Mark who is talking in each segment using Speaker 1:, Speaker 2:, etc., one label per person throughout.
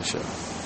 Speaker 1: insha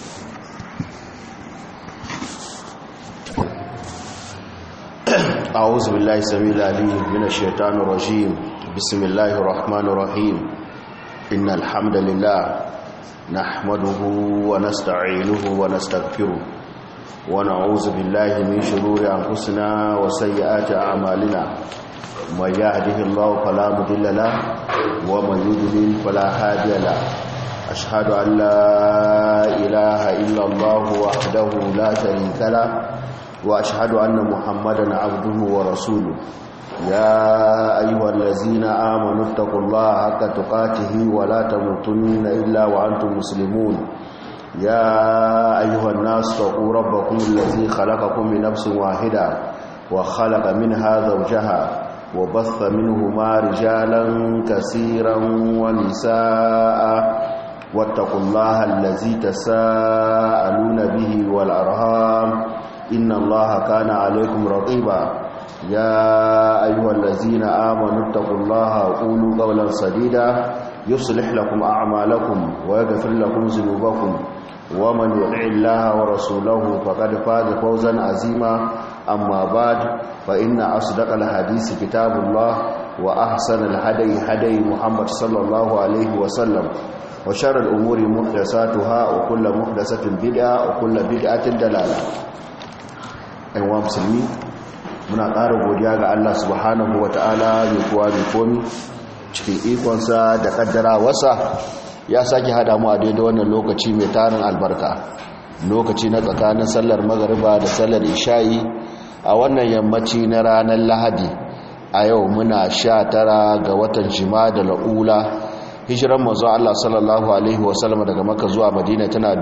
Speaker 1: أعوذ بالله السميع العليم من الشيطان الرجيم بسم الله الرحمن الرحيم إن الحمد لله نحمده ونستعينه ونستغفره ونعوذ بالله من شرور أنفسنا وسيئات أعمالنا من يهده الله فلا مضل له ومن يضلل فلا هادي له أشهد أن لا إله إلا الله وحده لا شريك له وأشهد أن محمدا عبده ورسوله يا أيها الذين آمنوا اتقوا الله حق تقاته ولا تموتن إلا وأنتم مسلمون يا أيها الناس اتقوا ربكم الذي خلقكم من نفس واحدة وخلق منها زوجها وبث منهما رجالا كثيرا ونساء واتقوا الله الذي تساءلون به والأرهام إن الله كان عليكم رقيبا يا أيها الذين آمنوا اتقوا الله وقولوا قولا سديدا يصلح لكم أعمالكم ويغفر لكم ذنوبكم ومن يطع الله ورسوله فقد فاز فوزا عظيما أما بعد فإن أصدق الحديث كتاب الله وأحسن الهدي هدي محمد صلى الله عليه وسلم وشر الأمور محدثاتها وكل محدثة بدعة وكل بدعة دلالة أيها المسلمين muna ƙara godiya ga Allah subhanahu wa ta'ala mai kuwa mai komi cikin ikonsa da ƙaddara wasa ya sake hada mu a daidai wannan lokaci mai tarin albarka lokaci na tsakanin sallar magariba da sallar isha'i a wannan yammaci na ranar lahadi a yau muna sha tara ga watan jima da la'ula hijiran mazu Allah sallallahu Alaihi wasallam daga maka zuwa madina tana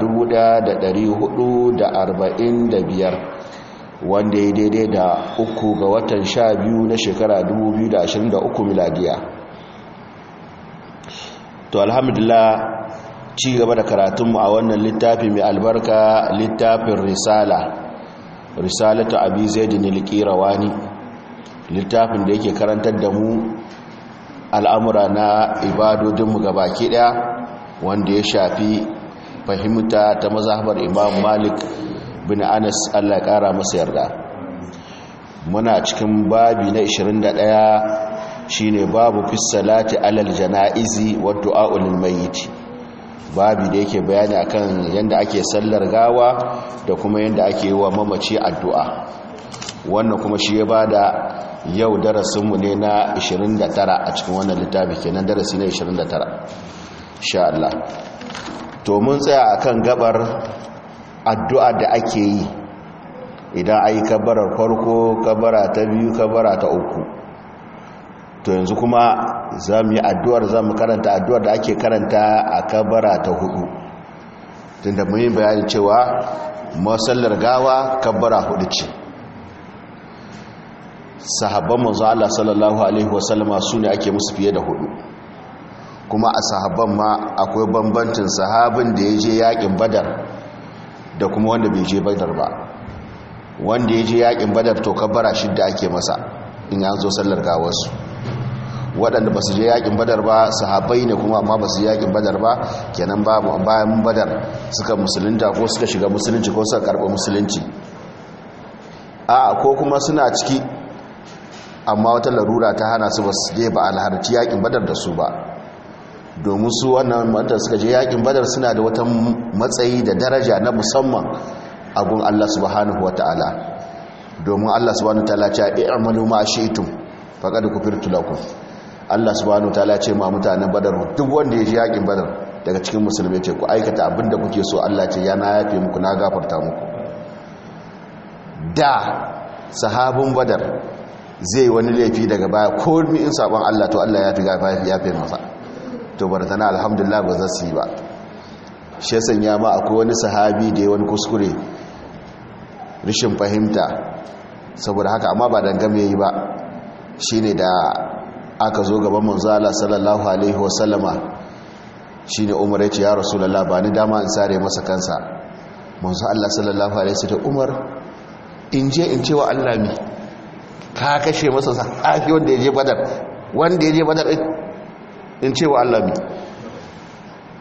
Speaker 1: 1445 wanda ya daidai da uku ga watan sha biyu na shekara 2023 miladiya to alhamdulillah ci gaba da karatunmu a wannan littafi mai albarka littafin risala risalatu abi zaidin al-qirawani littafin da yake karantar da mu al'amura na ibadodinmu gabaki daya wanda ya shafi fahimta ta mazhabar imam malik bin anas allah kara masa yarda muna cikin babi na 21 shine babu fi salati alal janaizi wa du'a lil mayyit babi da yake bayani akan yanda ake sallar gawa da kuma yanda ake yi wa mamaci addu'a wannan kuma shi ya bada yau darasinmu ne na 29 a cikin wannan littafi kenan darasi na 29 insha Allah to mun tsaya akan gabar addu'a da ake yi idan ayi kabarar farko kabara ta biyu kabara ta uku to yanzu kuma za mu yi addu'ar za mu karanta addu'ar da ake karanta a kabara ta hudu tunda mun yi bayani cewa masallar gawa kabara hudu ce sahabban manzo Allah sallallahu alaihi wasallama su ne ake musu fiye da hudu kuma a sahabban ma akwai bambancin sahabin da ya je yakin badar da kuma wanda bai je badar ba wanda ya je yakin badar to kabbara shidda ake masa in ya zo sallar gawarsu waɗanda ba su je yakin badar ba sahabbai ne kuma amma ba su je yakin badar ba kenan bayan badar suka musulunta ko suka shiga musulunci ko suka karɓi musulunci a ko kuma suna ciki amma wata larura ta hana su ba su je ba alharci yakin badar da su ba domin su wannan mata suka je yakin badar suna da wata matsayi da daraja na musamman a gun Allah subhanahu wa ta'ala domin Allah subhanahu wa ta'ala ce i'malu ma shi'tum faqad kufirtu lakum Allah subhanahu wa ta'ala ce ma mutanen badar duk wanda ya je yakin badar daga cikin musulmai ce ku aikata abinda kuke so Allah ce ya na yafe muku na gafarta muku da sahabin badar zai wani laifi daga baya ko in sabon Allah to Allah ya fi gafafi ya fi masa to barzana alhamdulillah ba za su yi ba shi sanya ma akwai wani sahabi da ya wani kuskure rishin fahimta saboda haka amma ba dangame yi ba shine da aka zo gaban manzala sallallahu alaihi wasallama shine umar ya ce ya rasulullah ba ni dama in sare masa kansa manzo Allah sallallahu alaihi wasallam umar in je in cewa Allah mi ka kashe masa sahabi wanda ya je badar wanda ya je badar in ce wa Allah mi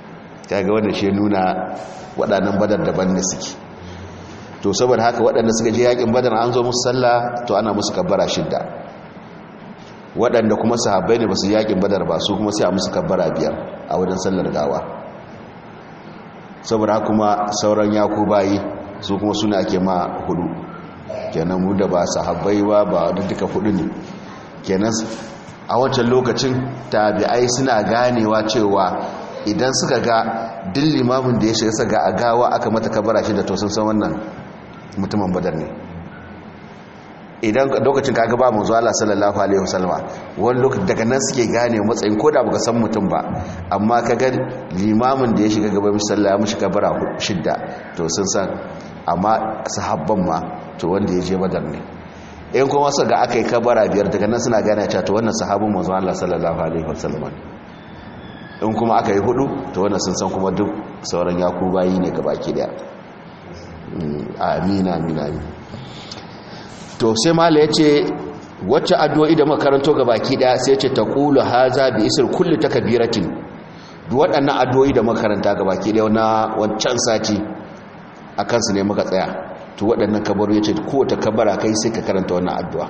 Speaker 1: kaga wanda shi nuna waɗannan badar daban ne suke to saboda haka waɗanda suka je yakin badar an zo musu sallah to ana musu kabbara shidda waɗanda kuma sahabbai ne ba su yakin badar ba su kuma sai a musu kabbara biyar a wajen sallar gawa saboda haka kuma sauran yaku bayi su kuma suna ake ma hudu kenan mu da ba sahabbai ba ba da duka hudu ne kenan a wancan lokacin tabi'ai suna ganewa cewa idan suka ga din limamin da ya shiga saga a gawa aka mata kabara shi da to sun san wannan mutumin badar ne idan lokacin kaga ba manzo Allah sallallahu alaihi wasallama wani lokacin daga nan suke gane matsayin koda baka san mutum ba amma kaga limamin da ya shiga gaban sallah ya mushi kabara shidda to sun san amma sahabban ma to wanda ya je badar ne in kuma su ga aka yi kabara biyar daga nan suna gane cewa to wannan sahabin manzo Allah sallallahu alaihi wasallama in kuma aka yi hudu to wannan sun san kuma duk sauran yakubayi ne gabaki daya amina amina to sai mala ya ce wacce addu'o'i da makaranto gabaki daya sai ce taqulu haza bi isr kulli takbiratin duk waɗannan addu'o'i da makaranta gabaki daya na wancan sati akan su ne muka tsaya to waɗannan kabaru yace kowace kabara kai sai ka karanta wannan addu'a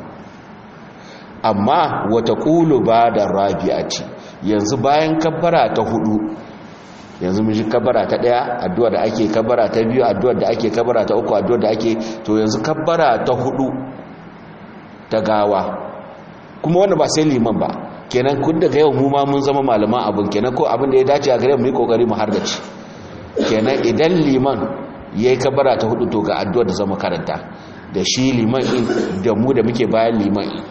Speaker 1: amma wata qulu ba da rabi'ati yanzu bayan kabbara ta hudu yanzu mun ji kabbara ta daya addu'a da ake kabbara ta biyu addu'a da ake kabbara ta uku addu'a da ake to yanzu kabbara ta hudu ta gawa kuma wanda ba sai liman ba kenan kun daga yau mu ma mun zama malaman abun kenan ko abin da ya dace a gare mu yi kokari mu hardace kenan idan liman yayi kabbara ta hudu to ga addu'a da zama karanta da shi liman in da mu da muke bayan liman in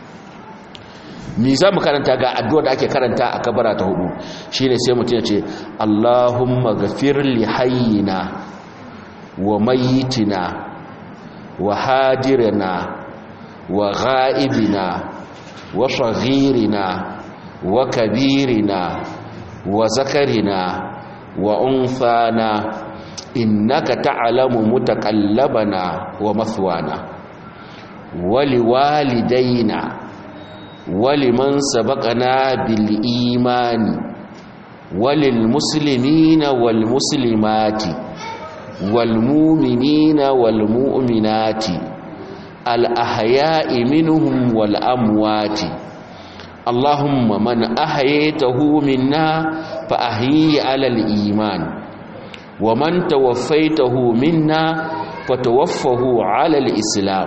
Speaker 1: mi za mu karanta ga addu'a da ake karanta a kabara ta hudu shi ne sai mutum ya ce allahumma gafir li hayyina wa mayitina wa hadirina wa ga'ibina wa shagirina wa kabirina wa zakarina wa unfana innaka ta'lamu mutakallabana wa mathwana wa liwalidaina ولمن سبقنا بالإيمان وللمسلمين والمسلمات والمؤمنين والمؤمنات الأحياء منهم والأموات اللهم من أحييته منا فأحيي على الإيمان ومن توفيته منا فتوفه على الإسلام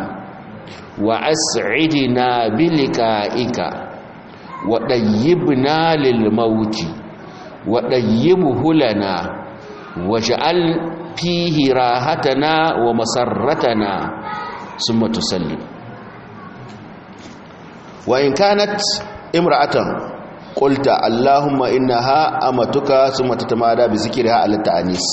Speaker 1: وأسعدنا بلقائك وطيبنا للموت وطيبه لنا واجعل فيه راحتنا ومسرتنا ثم تسلم وإن كانت امرأة قلت اللهم إنها أمتك ثم تتمادى بذكرها على التأنيس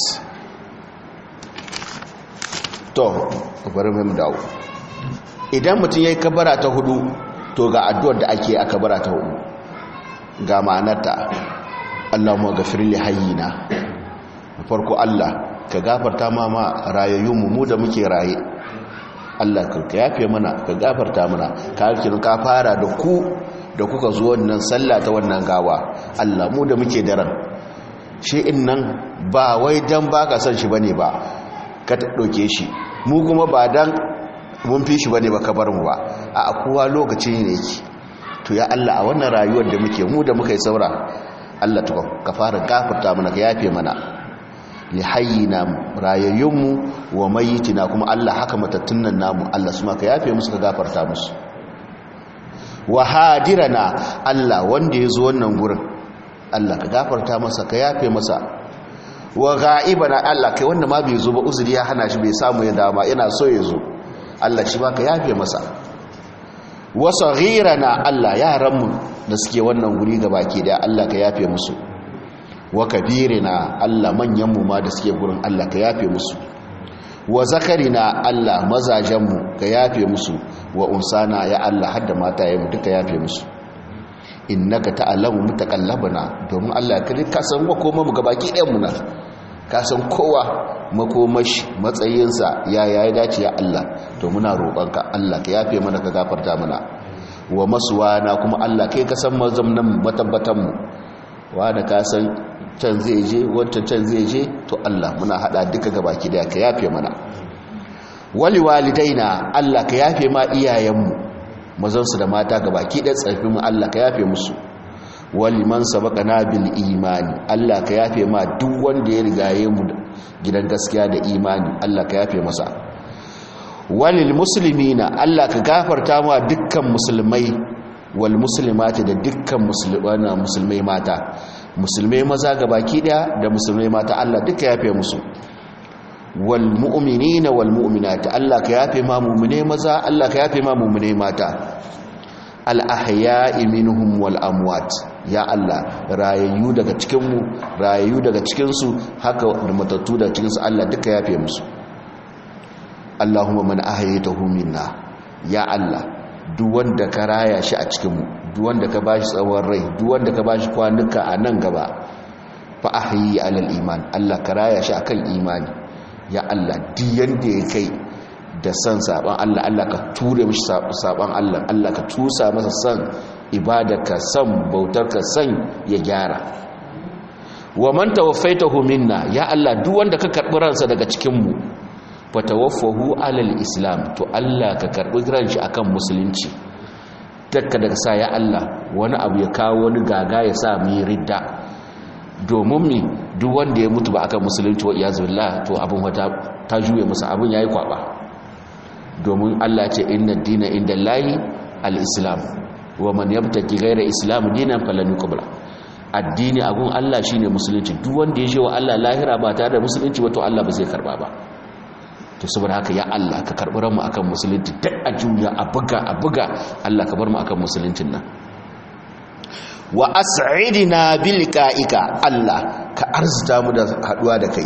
Speaker 1: to bari mu dawo idan mutum ya yi kabara ta hudu to ga addu'ar da ake a kabara ta hudu ga ma'anarta Allahumma gafir li hayyina farko Allah ka gafarta ma ma rayayyunmu mu da muke raye Allah ka yafe mana ka gafarta mana ka harkin ka fara da ku da kuka zo wannan sallah ta wannan gawa Allah mu da muke daren shi in nan ba wai dan baka son shi bane ba ka ɗauke shi mu kuma ba dan mun fi shi bane ba ka bar mu ba a kowa lokaci ne yake to ya Allah a wannan rayuwar da muke mu da muka yi saura Allah to ka fara gafarta mana ka yafe mana li hayyina rayayyunmu wa mayyitina kuma Allah haka matattun nan namu Allah su ma ka yafe musu ka gafarta musu wa hadirana Allah wanda ya zo wannan gurin Allah ka gafarta masa ka yafe masa wa ga'ibana Allah kai wanda ma bai zo ba uzuri ya hana shi bai samu ya dama yana so ya zo Allah shi ba ka yafe masa wa saghirana Allah yaranmu da suke wannan guri baki da Allah ka yafe musu wa kabirina Allah manyanmu ma da suke gurin Allah ka yafe musu wa zakarina Allah mazajenmu ka yafe musu wa unsana ya Allah hadda mata yayin duka yafe musu innaka ta'lamu mutakallabana domin Allah kai ka san makoma mu gabaki ɗayan mu na ka san kowa makomashi matsayinsa ya ya dace ya Allah to muna roƙonka Allah ka yafe mana ka gafarta mana wa masuwana kuma Allah kai ka san mazamnan matabbatan mu wanda ka san can zai je wancan can zai je to Allah muna hada duka gabaki daya ka yafe mana wali walidaina Allah ka yafe ma iyayenmu mazansu da mata gabaki daya tsarfi mu Allah ka yafe musu wali man sabaqana bil imani Allah ka yafe ma duk wanda ya rigaye mu gidan gaskiya da imani Allah ka yafe masa walil muslimina Allah ka gafarta ma dukkan musulmai wal muslimati da dukkan musulmai mata musulmai maza baki daya da musulmai mata Allah duka yafe musu wal mu'minina wal mu'minati Allah ka yafe ma mu'mine maza Allah ka yafe ma mu'mine mata al ahya'i minhum wal amwat ya Allah rayayyu daga cikin mu rayayyu daga cikin su haka da matattu daga cikin su Allah duka yafe musu Allahumma man ahyaytahu minna ya Allah duk wanda ka raya shi a cikin mu duk wanda ka bashi tsawon rai duk wanda ka bashi kwanuka a nan gaba fa ahyi alal iman Allah ka raya shi akan imani ya Allah duk yanda ya kai da san saban Allah Allah ka ture mishi saban Allah Allah ka tusa masa san ibadarka san bautarka san ya gyara wa man tawaffaitahu minna ya Allah duk wanda ka karbi ransa daga cikin mu fatawaffahu alal islam to Allah ka karbi ranshi akan musulunci dakka daga sa ya Allah wani abu ya kawo wani gaga ya sa mu ridda domin mi duk wanda ya mutu ba akan musulunci wa iyazu billah to abin wata ta juye masa abin yayi kwaba domin Allah ce inna dina inda lahi al-islam wa man yabtaki ghayra islam dinan falan yuqbala addini agun Allah shine musulunci duk wanda ya je wa Allah lahira ba tare da musulunci ba to Allah ba zai karba ba to saboda haka ya Allah ka karbi ranmu akan musulunci duk a juya a buga a buga Allah ka bar mu akan musuluncin nan wa as'idina bil qa'ika Allah ka arzuta mu da haduwa da kai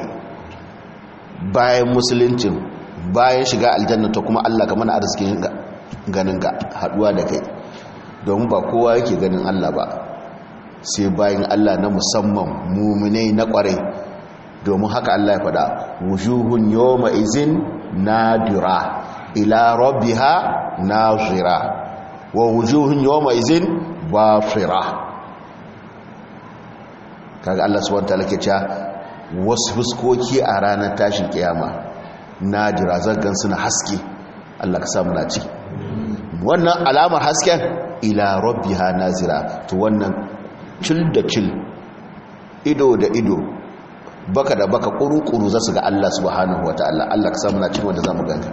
Speaker 1: bayan musuluncin bayan shiga aljanna to kuma Allah ka mana arzikin ganin ka haduwa da kai domin ba kowa yake ganin Allah ba sai bayan Allah na musamman muminai na kwarai domin haka Allah ya faɗa wujuhun yawma izin nadira ila rabbiha nazira wa wujuhun yawma izin bafira kaga Allah subhanahu wataala ke cewa wasu fuskoki a ranar tashin kiyama nadira zaggan suna haske Allah ka samu na ciki wannan alamar hasken ila rabbiha nazira to wannan cil da cil ido da ido baka da baka kuru-kuru za su ga Allah subhanahu wata'ala Allah ka samu na cikin wanda za mu ganka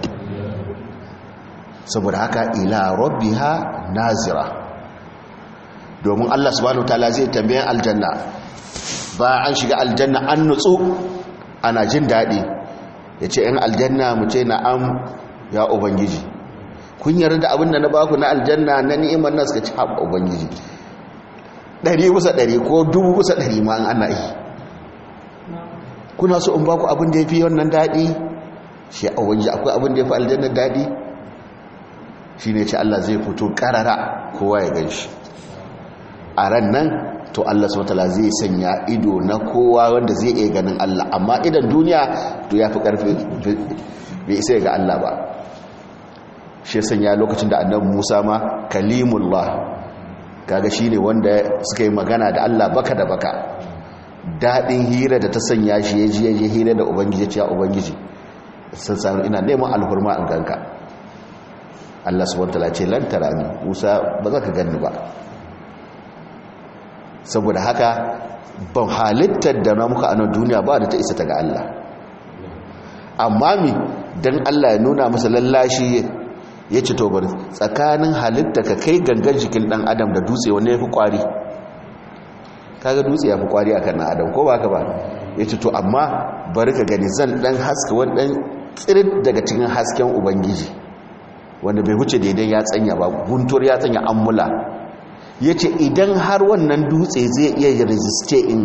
Speaker 1: saboda haka ila rabbiha nazira domin Allah subhanahu wata'ala zai tambayan aljanna ba an shiga aljanna an nutsu ana jin daɗi ya ce ‘yan aljanna mu ce na'am ya ubangiji kun yarda abin da na baku na aljanna na ni'imar nan suka ci haɓa ubangiji ɗari bisa ɗari ko dubu bisa ɗari ma an ana yi kuna so in baku abin da ya fi wannan daɗi shi a waje akwai abin da ya fi aljannar daɗi shi ne ce Allah zai fito ƙarara kowa ya gan shi a ran nan to Allah subhanahu zai sanya ido na kowa wanda zai iya ganin Allah amma idan duniya to ya fi ƙarfi bai isa ga Allah ba shi sanya lokacin da annabi Musa ma kalimullah kaga shine wanda suka yi magana da Allah baka da baka daɗin hira da ta sanya shi ya ji ya ji hira da ubangiji ce ya ubangiji sun sami ina neman alhurma an ganka Allah subhanahu wataala ce lan tarani Musa ba za ka ganni ba saboda haka ban halittar da na muka a nan duniya ba da ta isa ta ga Allah amma mi dan Allah ya nuna masa lallashi ya ci to bari tsakanin halitta ka kai gangan jikin dan adam da dutse wanne ya fi kwari kaga dutse ya fi kwari akan na adam ko ba ka ba ya ce to amma bari ka gani zan dan haska wani dan tsirit daga cikin hasken ubangiji wanda bai wuce daidai ya tsanya ba guntur ya tsanya ammula ya ce idan har wannan dutse zai iya resiste in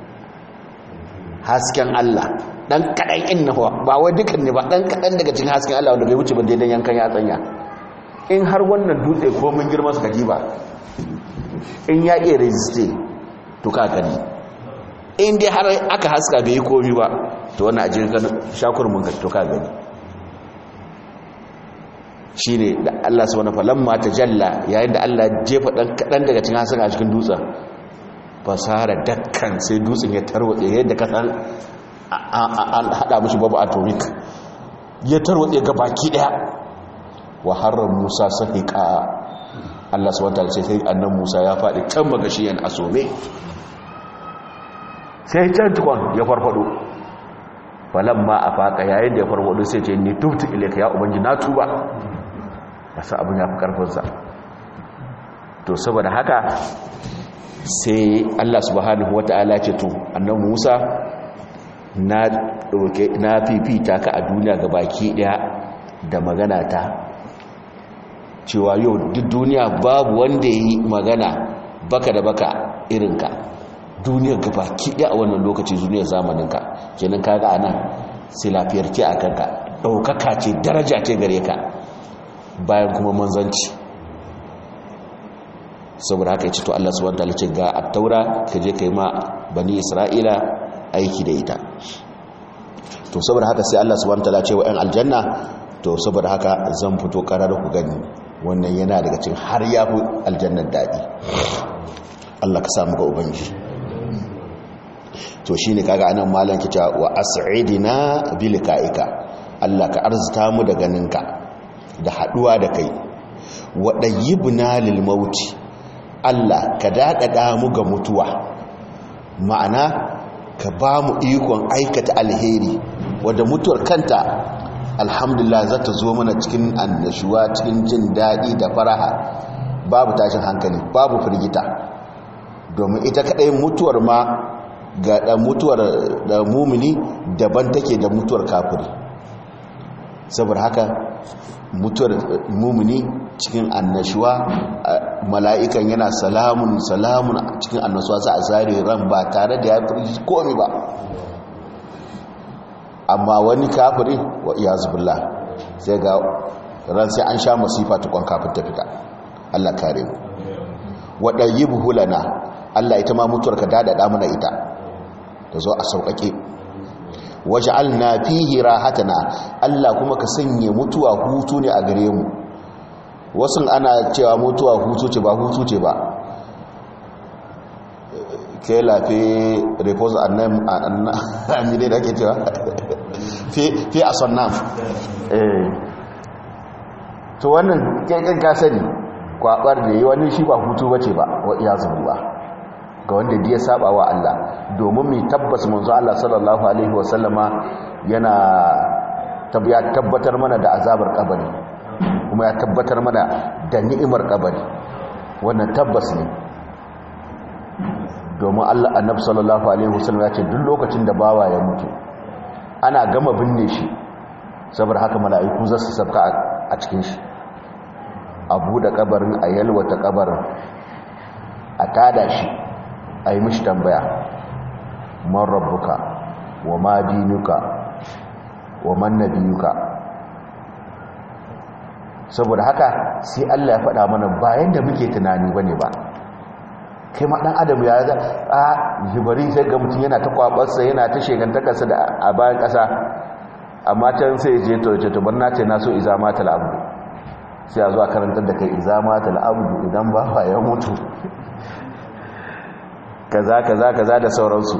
Speaker 1: hasken Allah dan kaɗan in na ba wai dukan ne ba dan kaɗan daga cikin hasken Allah wanda bai wuce ba daidai yankan ya tsanya in har wannan dutse ko mun girma suka ji ba in ya iya resiste to ka gani in dai har aka haska bai yi komi ba to wannan ajiyar ganin shakur mun ka to ka gani shi ne da Allah su wani falon mata jalla yayin da Allah jefa ɗan kaɗan daga cikin hasaka a cikin dutsen fasara dakkan sai dutsen ya tarwatse yadda ka san an hada mishi babu atomic ya tarwatse ga baki daya wa harar musa sahiqa Allah subhanahu wataala sai annan musa ya faɗi can magashiyan asome sai can tukon ya farfado falamma afaka yayin da ya farfado sai ce ni tubtu ilayka ya ubangi na tuba yasa abin ya fi karfinsa to saboda haka sai Allah subhanahu wata'ala ce to annan Musa na doke na fifita ka a duniya ga baki daya da magana ta cewa yau duk duniya babu wanda yi magana baka da baka irinka duniyar ga baki daya a wannan lokaci duniyar zamaninka kenan kaga anan sai lafiyar ce a kanka daukaka ce daraja ce gare ka bayan kuma manzanci saboda haka ya ce to Allah subhanahu wataala ce ga at-taura ka je kai ma bani Isra'ila aiki da ita to saboda haka sai Allah subhanahu wataala ce wa ɗan aljanna to saboda haka zan fito karar ku gani wannan yana daga cikin har ya fi aljannar dadi Allah ka samu ga ubangiji to shine kaga anan malam kita wa as'idina bilikaika Allah ka arzuta mu da ganinka da haduwa da kai wa dayyibna lil mauti Allah ka daɗaɗa mu ga mutuwa ma'ana ka ba mu ikon aikata alheri wadda mutuwar kanta alhamdulillah za ta zo mana cikin annashuwa cikin jin daɗi da faraha babu tashin hankali babu firgita domin ita kaɗai mutuwar ma ga ɗan mutuwar da mumini daban take da mutuwar kafiri saboda haka mutuwar mumini cikin annashuwa mala'ikan yana salamun salamun cikin annashuwa za a zare ran ba tare da ya fi komi ba amma wani kafiri wa iya zubullah sai ga ran sai an sha masifa tukon kafin ta fita Allah kare mu waɗayi buhulana Allah ita ma mutuwar ka daɗaɗa mana ita ta zo a sauƙaƙe waj'alna fihi rahatana Allah kuma ka sanya mutuwa hutu ne a gare mu wasu ana cewa mutuwa hutu ce ba hutu ce ba ke lafi repose annam annam da ake cewa fi fi asannam eh to wannan kai ka sani kwabar da yi wani shi ba hutu bace ba wa iyazu billah ga wanda ya saba wa Allah domin mai tabbas manzo Allah sallallahu alaihi wasallama yana tabbatar mana da azabar kabari kuma ya tabbatar mana da ni'imar kabari wannan tabbas ne domin Allah annabi sallallahu alaihi wasallam ya ce duk lokacin da bawa ya mutu ana gama binne shi saboda haka mala'iku za su sabka a cikin shi a buɗe kabarin a yalwata kabarin a tada shi a yi mishi tambaya man rabbuka wa ma dinuka wa man nabiyuka saboda haka sai Allah ya faɗa mana bayan da muke tunani bane ba kai ma dan adam ya ga a jibari sai ga mutum yana ta kwabarsa yana ta shegantakarsa da a bayan ƙasa amma can sai je to ce to barna ce na so izamatul abdu sai a zuwa karantar da kai izamatul abdu idan ba ya mutu kaza kaza kaza da sauransu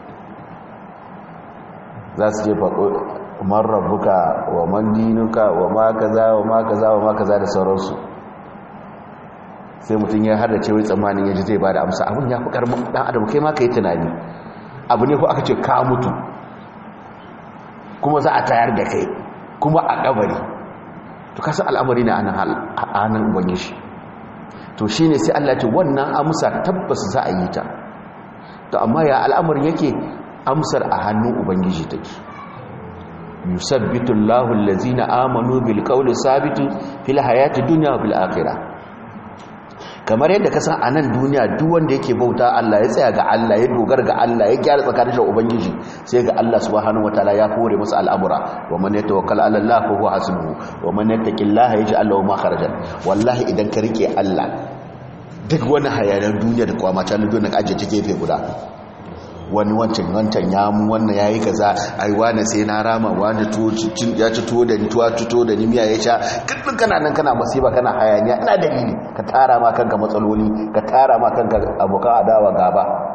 Speaker 1: za su je faɗo man rabbuka wa man dinuka wa ma kaza wa ma kaza wa ma kaza da sauransu sai mutum ya hada cewa tsammanin yaji zai bada amsa abin ya fi karmin dan adam kai ma kai tunani abu ne ko aka ce ka mutu kuma za a tayar da kai kuma a kabari to kasa al'amari ne a nan ubangiji to shine sai Allah ya ce wannan amsa tabbas za a yi ta to amma ya al'amarin yake amsar a hannun ubangiji take yusabbitu Allahu allazina amanu bil qawli sabitu fil hayati dunya wa bil akhirah kamar yadda ka san a nan duniya duk wanda yake bauta Allah ya tsaya ga Allah ya dogara ga Allah ya gyara tsakanin da ubangiji sai ga Allah subhanahu wataala ya kore masa al'amura wa man yatawakkal ala Allah fa huwa hasbuhu wa man yattaqillaha yaj'al lahu makharajan wallahi idan ka rike Allah duk wani hayanan duniya da kwamata na duniya ka ajiye ta gefe guda wani wancan wancan ya mu wannan ya yi kaza ai wani sai na rama wani ya ci tuwo da ni tuwa tuto da ni miya ya sha kaddin kana nan kana masifa kana hayaniya ina dalili ka tara ma kanka matsaloli ka tara ma kanka abokan adawa gaba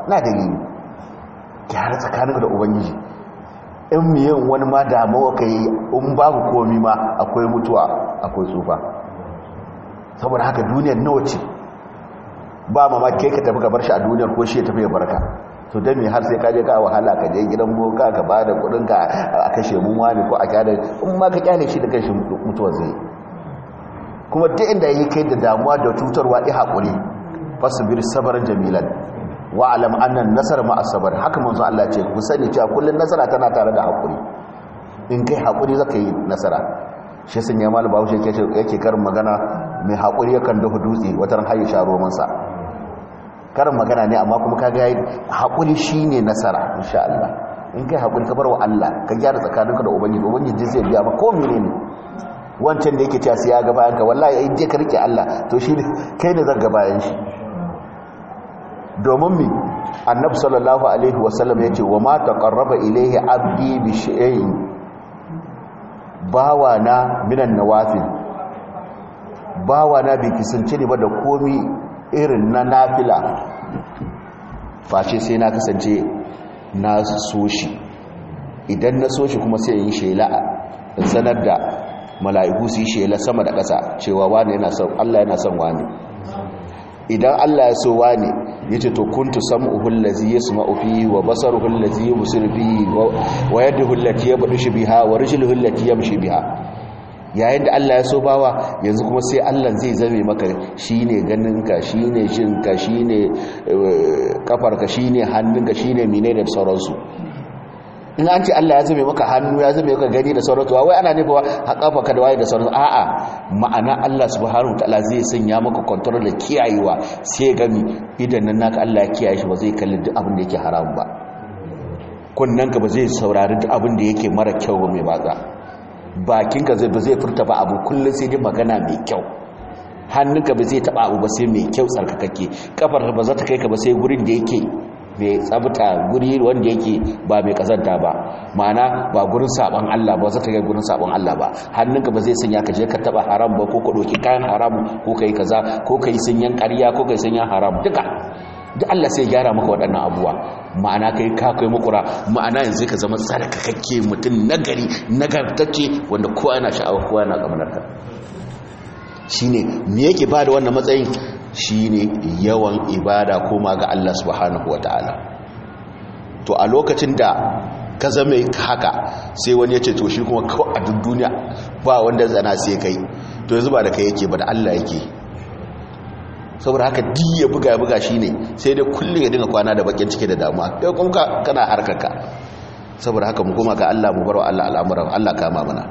Speaker 1: na dalili gyara tsakanin da ubangiji in miyan wani ma damuwa ka yi in babu komi ma akwai mutuwa akwai tsufa saboda haka duniyar nawa ce ba ma kai ka tafi ka bar shi a duniyar ko shi ya tafi ya barka to dan me har sai ka je ka wahala ka je gidan boka ka ba da kudin ka a kashe mun wani ko a kyale in ma ka kyale shi da kanshi mutuwa zai kuma duk inda yake kai da damuwa da tutarwa i hakuri fasbir sabran jamilan wa alam anna nasar ma asabar haka manzo Allah ce ku sani cewa kullun nasara tana tare da hakuri in kai hakuri zaka yi nasara shi sun ya mal bawo yake yake karin magana mai hakuri yakan dafa dutse wata hayi sharo mansa karin magana ne amma kuma kaga yayi hakuri shine nasara insha Allah in kai hakuri ka bar wa Allah ka gyara tsakaninka da ubangiji ubangiji zai biya ba ko menene wancan da yake cewa sai ya ga bayan ka wallahi ai je ka rike Allah to shi kai ne zan ga bayan shi domin mi annabi sallallahu alaihi wasallam yace wa ma taqarraba ilayhi abdi bi shay'in bawana minan nawafil bawana bai kisance ne ba da komi irin na nafila face sai na kasance na so shi idan na so shi kuma sai yi shela in sanar da mala'iku su yi shela sama da ƙasa cewa wani yana son Allah yana son wani idan Allah ya so wani yace to kuntu sam'uhu allazi yasma'u fihi wa basaruhu allazi yubsiru fihi wa yaduhu allati yabdushu biha wa rijluhu allati yamshi biha yayin da Allah ya so bawa yanzu kuma sai Allah zai zame maka shine ganinka shine jinka shine kafarka shine hannunka shine mine da sauransu in an ce Allah ya zame maka hannu ya zame maka gani da sauransu wai ana nufa a kafarka da waye da sauransu a'a ma'ana Allah subhanahu wataala zai sanya maka control da kiyayewa sai gami idan nan naka Allah ya kiyaye shi ba zai kalli duk abin da yake haram ba kunnanka ba zai saurari duk abin da yake mara kyau ba mai batsa bakinka zai ba zai furta ba abu kullum sai dai magana mai kyau hannunka ba zai taba abu ba sai mai kyau tsarkakakke kafar ba za ta kai ka ba sai gurin da yake mai tsabta guri wanda yake ba mai kazanta ba ma'ana ba gurin saban Allah ba za ta kai gurin saban Allah ba hannunka ba zai sanya ka je ka taba haram ba ko ka doki kayan haram ko kai kaza ko kai sunyan ƙarya ko kai sunyan haram duka duk Allah sai gyara maka waɗannan abuwa ma'ana kai ka kai makura ma'ana yanzu ka zama tsarkakakke mutum nagari nagartacce wanda kowa yana sha'awa kowa yana ƙamanar ka shine me yake ba da wannan matsayin shine yawan ibada koma ga Allah subhanahu wataala to a lokacin da ka zama haka sai wani ya ce to shi kuma kawai a duk duniya ba wanda zana sai kai to yanzu ba da kai yake ba da Allah yake saboda haka di ya buga ya buga shi ne sai dai kullum ya dinga kwana da bakin cike da damuwa kai kuma kana harkarka saboda haka mu koma ga Allah mu bar wa Allah al'amuran Allah kama mana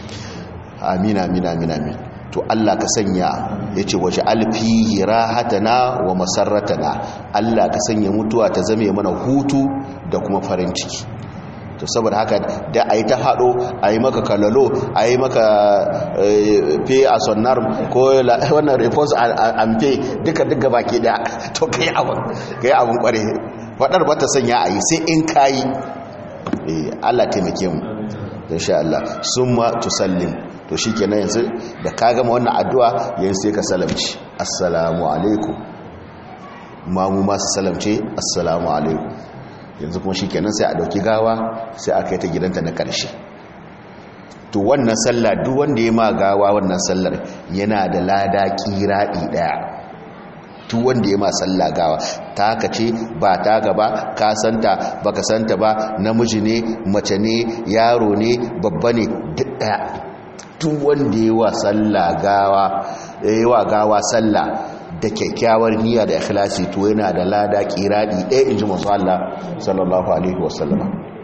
Speaker 1: amina amina amina amin to Allah ka sanya yace waje alfihi rahatana wa masarratana Allah ka sanya mutuwa ta zame mana hutu da kuma farin ciki to saboda haka da a yi ta haɗo a yi maka kalalo a yi maka fe a sonnar ko wannan repose and pay duka duka baki da to ka yi abin ka yi abin kware faɗar ba ta sanya a yi sai in ka yi allah taimake mu insha Allah sun ma tusallim to shi kenan yanzu da ka gama wannan addu'a yanzu sai ka salamci assalamu alaikum mamu masu salamce assalamu alaikum yanzu kuma shikenan sai a dauki gawa sai aka yi ta gidanta na ƙarshe to wannan sallah duk wanda ya ma gawa wannan sallar yana da lada kiraɗi ɗaya duk wanda ya ma sallah gawa ta haka ce ba ta gaba ka santa baka santa ba namiji ne mace ne yaro ne babba ne duk ɗaya duk wanda ya wa sallah gawa ya wa gawa sallah da kyakkyawar niyya da ikhlasi to yana da lada kiradi ɗaya inji masu Allah sallallahu alaihi wasallama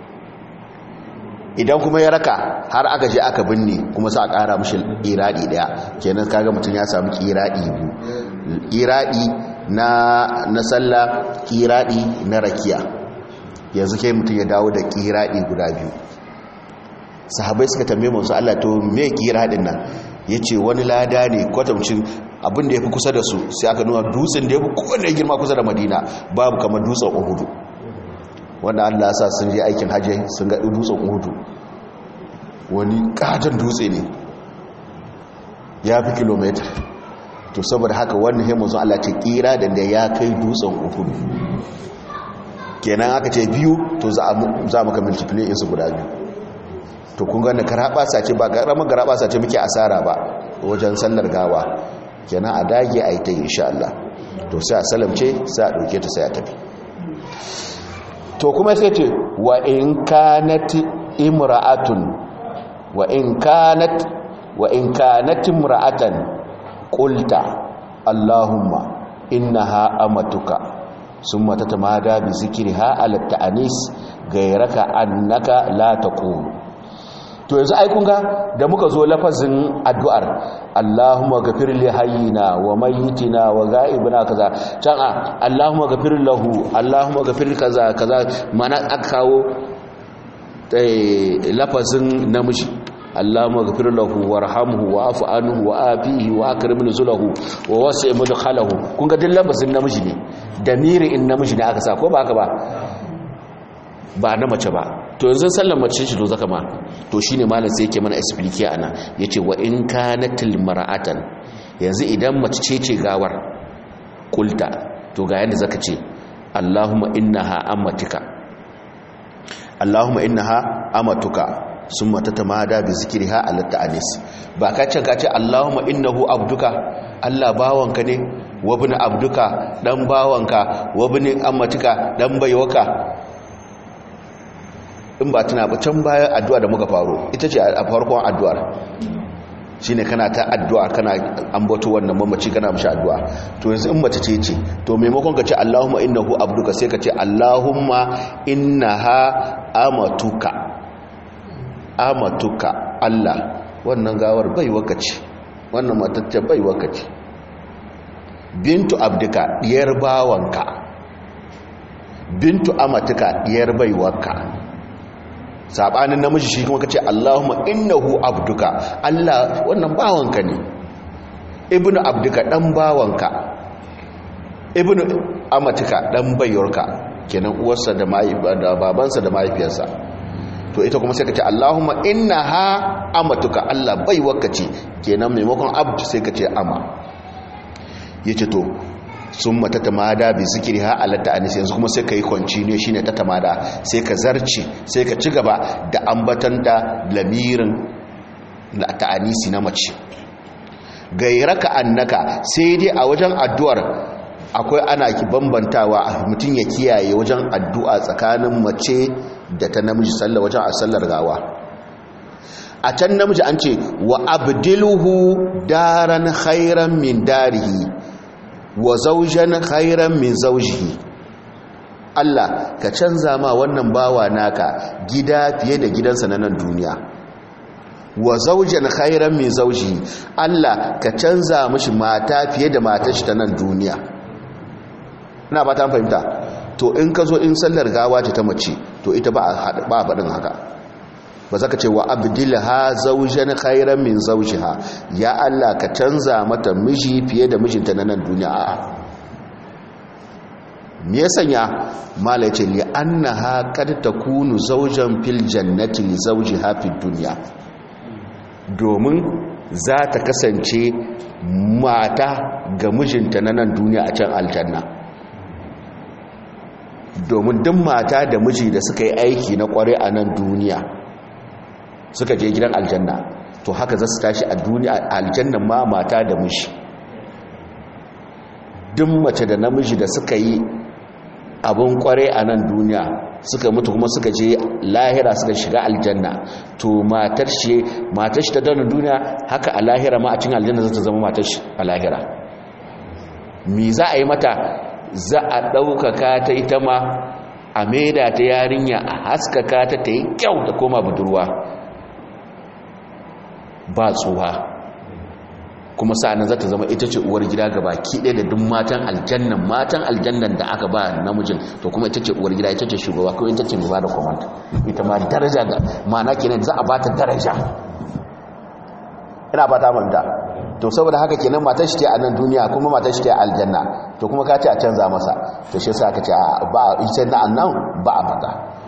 Speaker 1: idan kuma ya raka har aka je aka binne kuma sa a ƙara mashi kiradi ɗaya kenan kaga mutum ya samu kiradi biyu kiradi na na sallah kiradi na rakiya yanzu kai mutum ya dawo da kiradi guda biyu sahabai suka tambaye masu Allah to me kiradin nan yace wani lada ne kwatamcin abin da ya fi kusa da su sai aka nuna dutsen da ya fi kowane girma kusa da madina babu kamar dutsen uhudu wanda allah sa sun je aikin hajji sun ga dutsen uhudu wani katon dutse ne ya fi kilomita to saboda haka wannan haimun sun allah ce kira da da ya kai dutsen uhudu kenan aka ce biyu to za mu ka multiply insu guda biyu to kun gane karaba sace ba karamar karaba sace muke asara ba wajen sallar gawa kenan a dage a yi ta insha Allah to sai a salamce sai a ɗauke ta sai a tafi to kuma sai ce wa in kanat imra'atun wa in kanat wa in kanat imra'atan qulta allahumma innaha amatuka summa tatamada bi zikriha ala ta'anis gairaka annaka la taqul to yanzu ai kun ga da muka zo lafazin addu'ar Allahumma ghafir li hayyina wa mayyitina wa ghaibina kaza can a Allahumma ghafir lahu Allahumma ghafir kaza kaza mana aka kawo lafazin namiji Allahumma ghafir lahu warhamhu wa'fu anhu wa afihi wa akrim nuzulahu wa wasi' mudkhalahu kun ga duk lafazin namiji ne damiri in namiji ne aka sa ko ba haka ba ba na mace ba to yanzu sallar mace shi to zaka ma to shine malam sai yake mana explique ana yace wa in kanatil mar'atan yanzu idan mace ce ce gawar kulta to ga yanda zaka ce Allahumma innaha amatika Allahumma innaha amatuka summa tatamada bi zikriha ala ta'anis ba ka can ka ce Allahumma innahu abduka Allah bawanka ne wa ibn abduka dan bawanka wa ibn amatika dan baiwaka in ba tana ba can bayan addu'a da muka faro ita ce a farkon addu'ar shi ne kana ta addu'a kana ambato wannan mamaci kana mashi addu'a to yanzu in mace ce ce to maimakon ka ce allahumma innahu abduka sai ka ce allahumma innaha amatuka amatuka allah wannan gawar bai wakaci wannan matacce bai wakaci bintu abduka diyar bawanka bintu amatuka diyar baiwarka sabanin namiji shi kuma kace Allahumma innahu abduka Allah wannan bawanka ne ibnu abduka dan bawanka ibnu amatuka dan bayyorka kenan uwarsa da da babansa da mahaifiyarsa to ita kuma sai kace Allahumma innaha amatuka Allah baiwarka ce kenan maimakon abdu sai kace ama yace to sun mata tamada bi zikiri ha alatta anis yanzu kuma sai ka yi kwanci ne shine ta tamada sai ka zarci sai ka ci gaba da ambatan da lamirin na ta'anisi na mace gairaka annaka sai dai a wajen addu'ar akwai ana ki bambantawa mutum ya kiyaye wajen addu'a tsakanin mace da ta namiji sallar wajen a sallar gawa a can namiji an ce wa abdiluhu daran khairan min darihi wa zaujan khairan min zaujihi Allah ka canza ma wannan bawa naka gida fiye da gidansa na nan duniya wa zaujan khairan min zaujihi Allah ka canza mishi mata fiye da matar shi ta nan duniya ina ba ta fahimta to in ka zo in sallar gawa ta mace to ita ba a faɗin haka ba za ka ce wa abdilha zaujen khairan min zaujiha ya Allah ka canza mata miji fiye da mijinta na nan duniya a'a me ya sanya mala ce li annaha qad takunu zaujan fil jannati li zawjiha fid dunya domin za ta kasance mata ga mijinta na nan duniya a can aljanna domin duk mata da miji da suka yi aiki na kware a nan duniya suka je gidan aljanna to haka za su tashi a duniya aljanna ma mata da miji duk mace da namiji da suka yi abin kware a nan duniya suka mutu kuma suka je lahira suka shiga aljanna to matar shi matar shi ta dana duniya haka a lahira ma a cikin aljanna za ta zama matar shi a lahira me za a yi mata za a ɗaukaka ta ita ma a maida ta yarinya a haskaka ta ta yi kyau da koma budurwa ba tsuwa kuma sa'anan za ta zama ita ce uwar gida ga baki ɗaya da duk matan aljannan matan aljannan da aka ba namijin to kuma ita ce uwar gida ita ce shugaba ko ita ce mai ba da kwamanta ita ma daraja ga mana kenan za a ba ta daraja ina ba ta manta to saboda haka kenan matar shi ce a nan duniya kuma matar shi ce a aljanna to kuma ka ce a canza masa to shi sa ka ce ba ita na annan ba a faɗa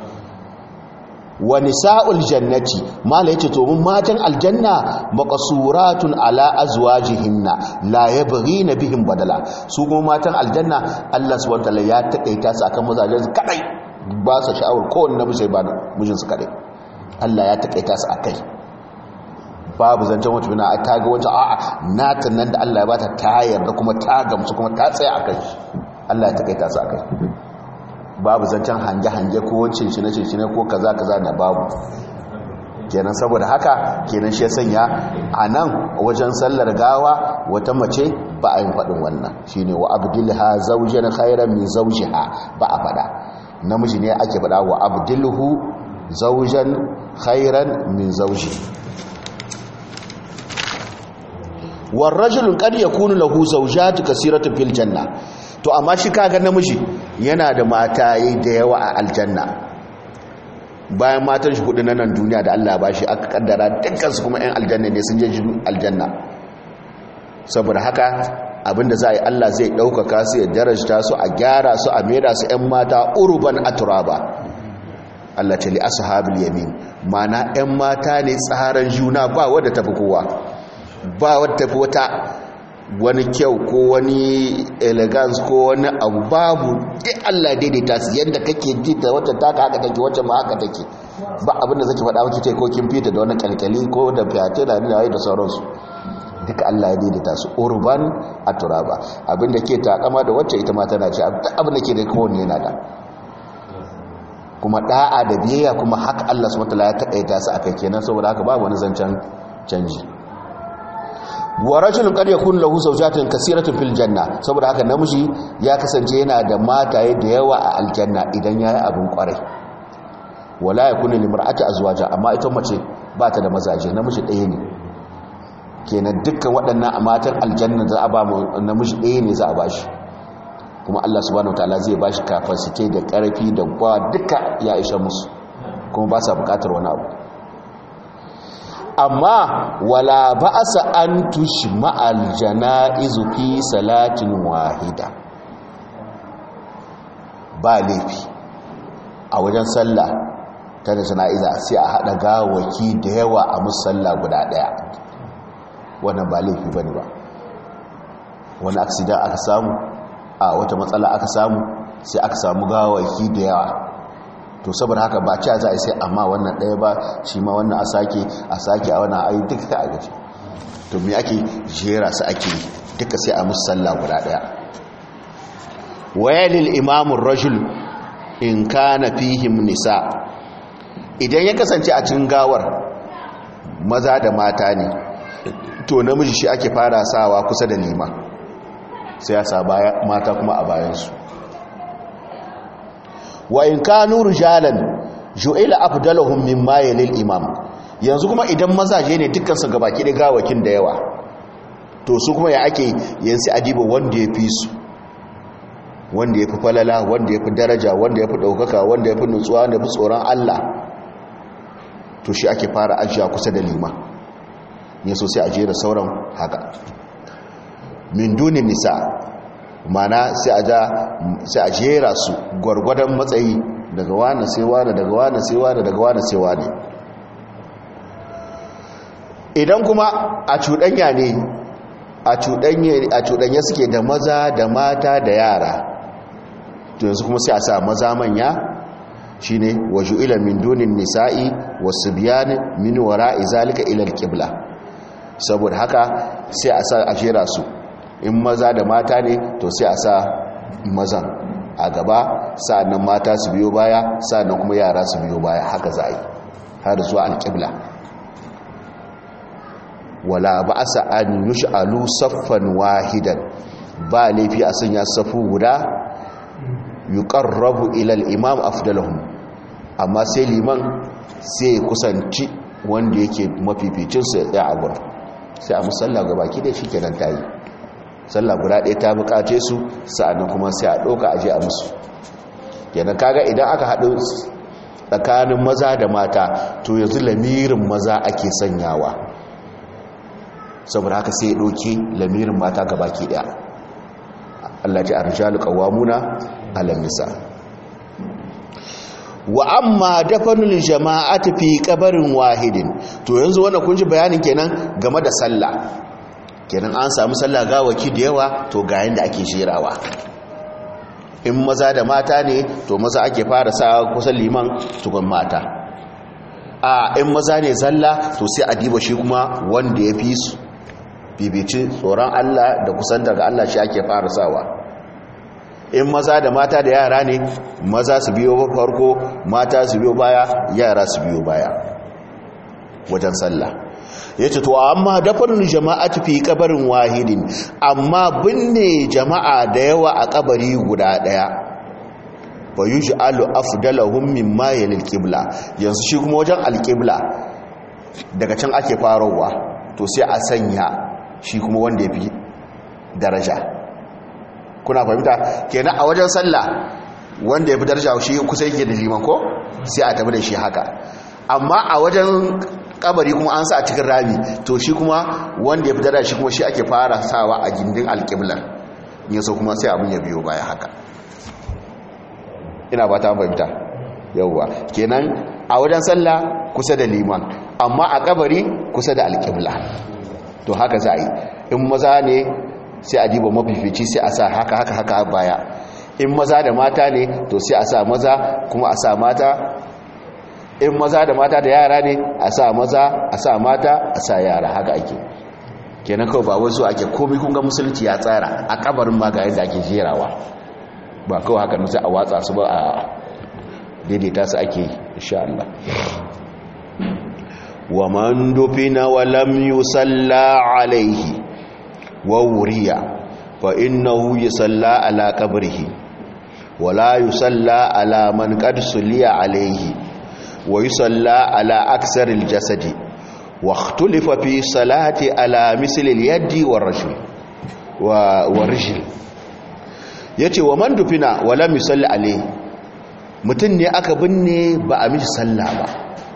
Speaker 1: wa nisa'ul jannati mala yace to mun matan aljanna maqsuratun ala azwajihinna la yabghina bihim badala su kuma matan aljanna Allah subhanahu wataala ya takaita su akan mazajen kadai ba su sha'awar kowane namiji sai ba mijinsu kaɗai Allah ya taƙaita su a kai babu zancen wata bina a taga wancan a'a natan nan da Allah ya bata ta yarda kuma ta gamsu kuma ta tsaye a kai Allah ya taƙaita su a kai babu zancen hange-hange ko wancin shi na shi ko kaza kaza na babu kenan saboda haka kenan shi ya sanya a nan wajen sallar gawa wata mace ba a yin faɗin wannan shi ne wa abdulha zaujen khairan min zaujiha ba a faɗa namiji ne ake faɗa wa abdulhu zaujen khairan min zauji warrajulun kad yakunu lahu zawjatu kasiratu fil janna to amma shi kaga namiji yana da mataye da yawa a aljanna bayan matan shi hudu na nan duniya da Allah ba shi aka kaddara dukkan su kuma 'yan aljanna ne sun je aljanna saboda haka abinda za a yi Allah zai ɗaukaka su ya darajta su a gyara su a mera su 'yan mata urban aturaba Allah ce li ashabul yamin mana 'yan mata ne tsaran juna ba wadda tafi kowa ba wadda tafi wata wani kyau ko wani elegance ko wani abu babu duk Allah daidaita su yadda kake ji da wata taka haka take wacce ma haka take ba abinda zaki faɗa wacce ta ko kin fita da wani kalkali ko da fiyate da ni da sauransu duka Allah ya daidaita su urban a turaba abinda ke takama da wacce ita ma tana ce abin da ke da kowanne yana da kuma da'a da biyayya kuma haka Allah subhanahu wataala ya takaita su akai kenan saboda haka babu wani zancen canji wa rajulun qad yakun lahu zawjatun kaseeratun fil janna saboda haka namiji ya kasance yana da mataye da yawa a aljanna idan yayi abin kwarai wala yakunu limra'ati azwaja amma ita mace ba ta da mazaje namiji ɗaya ne kenan dukkan waɗannan a matan aljanna za a ba namiji ɗaya ne za a bashi kuma Allah subhanahu wataala zai bashi capacity da ƙarfi da kwa duka ya isha musu kuma ba sa buƙatar wani abu amma wala ba'asa an tushma aljana'izu fi salatin wahida ba laifi a wajen sallah ta da jana'iza sai a haɗa gawaki da yawa a musalla guda ɗaya wannan ba laifi bane ba wani aksidan aka samu a wata matsala aka samu sai aka samu gawaki da yawa to saboda haka ba ci za a sai amma wannan ɗaya ba shi ma wannan a sake a sake a wannan ayi duka ta agaji to me ake jera su ake duka sai a musalla guda ɗaya wayalil imamun rajul in kana fihim nisa idan ya kasance a cikin gawar maza da mata ne to namiji shi ake fara sawa kusa da lima sai ya sa mata kuma a bayansu wa in kanu rijalan ju'ila afdaluhum mimma yalil imam yanzu kuma idan mazaje ne dukkan su gabaki da gawakin da yawa to su kuma ya ake yanzu adiba wanda ya fi su wanda ya fi falala wanda ya fi daraja wanda ya fi ɗaukaka wanda ya fi nutsuwa wanda ya fi tsoron Allah to shi ake fara ajiya kusa da lima ne so sai a jera sauran haka min dunin nisa mana sai a jera su gwargwadon matsayi daga wane sai wane daga wane sai wane daga wane sai wane idan kuma a cuɗanya ne a cuɗanya suke da maza da mata da yara to yanzu kuma sai a sa maza manya shine waju ila min dunin nisa'i wasu biyan min wara'i zalika ila alqibla saboda haka sai a sa a jera su in maza da mata ne to sai a sa mazan a gaba sa'annan mata su biyo baya sa'annan kuma yara su biyo baya haka za a yi har zuwa alƙibla wala ba a sa'an yush'alu saffan wahidan ba laifi a sanya safu guda yuqarrabu ila al-imam afdaluhum amma sai liman sai kusanci wanda yake mafificin sa ya tsaya a gurin sai a musalla ga baki da shi kenan tayi sallah guda ɗaya ta bukace su sa'annan kuma sai a ɗauka aje a musu kenan kaga idan aka haɗu tsakanin maza da mata to yanzu lamirin maza ake sanyawa saboda haka sai ya ɗauke lamirin mata ga baki ɗaya Allah ji arjalu qawamuna ala nisa wa amma dafanul jama'ati fi qabarin wahidin to yanzu wannan kun ji bayanin kenan game da sallah kenan an samu sallah gawaki da yawa to ga yanda ake jerawa in maza da mata ne to maza ake fara sa kusan liman tukun mata a in maza ne zalla to sai a diba shi kuma wanda ya fi su bibici tsoron Allah da kusan daga Allah shi ake fara sawa in maza da mata da yara ne maza su biyo farko mata su biyo baya yara su biyo baya wajen sallah ya ce to amma dafarin jama'a fi kabarin wahidin amma binne jama'a da yawa a kabari guda daya ba yi shi alu afdalahun min mayalil kibla yanzu shi kuma wajen alkibla daga can ake farowa to sai a sanya shi kuma wanda ya fi daraja kuna fahimta kenan a wajen sallah wanda ya fi daraja shi kusa yake da liman ko sai a tabi da shi haka amma a wajen kabari kuma an sa a cikin rami to shi kuma wanda ya fi daraja shi kuma shi ake fara sawa a gindin alƙiblar yin so kuma sai abin ya biyo baya haka ina ba ta fahimta yauwa kenan a wajen sallah kusa da liman amma a kabari kusa da alƙibla to haka za a yi in maza ne sai a diba mafifici sai a sa haka haka haka baya in maza da mata ne to sai a sa maza kuma a sa mata in maza da mata da yara ne a sa maza a sa mata a sa yara haka ake kenan kawai ba wasu ake komai kunga musulunci ya tsara a kabarin ma ga yadda ake jerawa ba kawai haka nusa a watsa su ba a daidaita su ake insha Allah wa man dufina wa lam yusalla alaihi wa wuriya fa innahu yusalla ala qabrihi wa la yusalla ala man qad suliya alaihi wa yusalla ala aksar aljasadi wa ikhtulifa fi salati ala misli alyadi wa rajul wa wa rijl yace wa man dufina wa lam yusalli alaihi mutun ne aka binne ba a mishi sallah ba